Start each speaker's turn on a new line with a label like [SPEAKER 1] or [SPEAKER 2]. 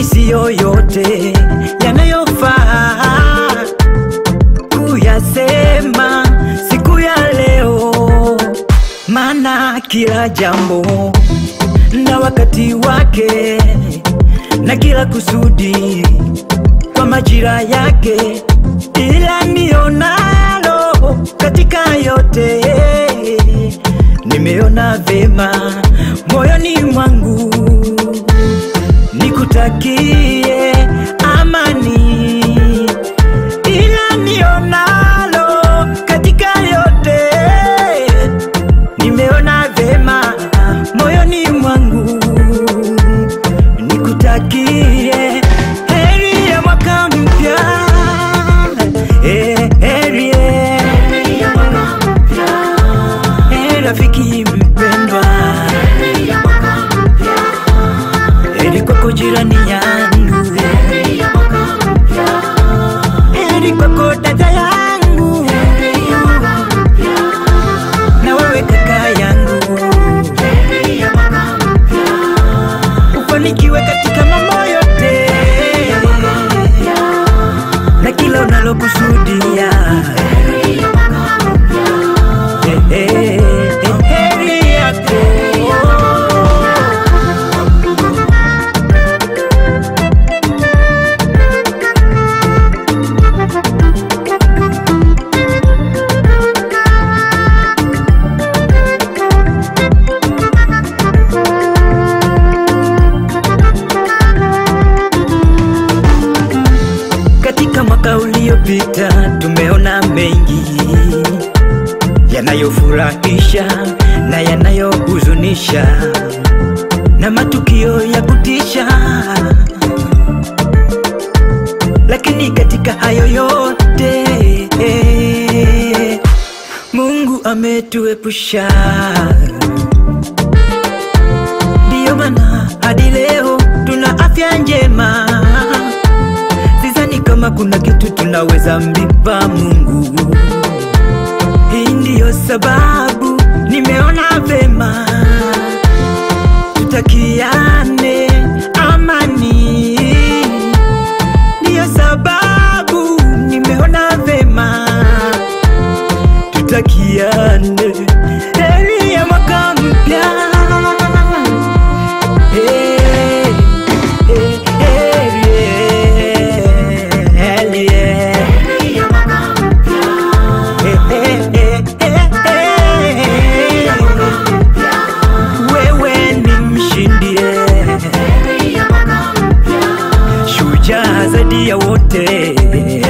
[SPEAKER 1] siyo yote yanayofaa kuyasema siku ya leo, maana kila jambo na wakati wake na kila kusudi kwa majira yake, ila nionalo katika yote nimeona vema moyoni mwangu nikutakie amani, ila nionalo katika yote nimeona vema moyoni mwangu nikutakie heri ya mwaka mpya eh, heri eh, eh, rafiki mpendwa heri kwako jirani yangu heri kwako dada yangu na wewe kaka yangu ufanikiwe katika mambo yote na kila unalokusudia Eh, eh, eh, heri yako Katika mwaka uliopita tumeona mengi yanayofurahisha na yanayohuzunisha na matukio ya kutisha, lakini katika hayo yote Mungu ametuepusha. Ndiyo maana hadi leo tuna afya njema. Sidhani kama kuna kitu tunaweza mlipa Mungu. Hii ndiyo sababu nimeona vema tutakiane amani. Ndiyo sababu nimeona vema tutakiane heri ya mwaka mpya. Eh, eh, heri, eh, heri, eh. Eh, eh, eh, eh, eh. Wewe ni mshindi eh. shujaa zaidi ya wote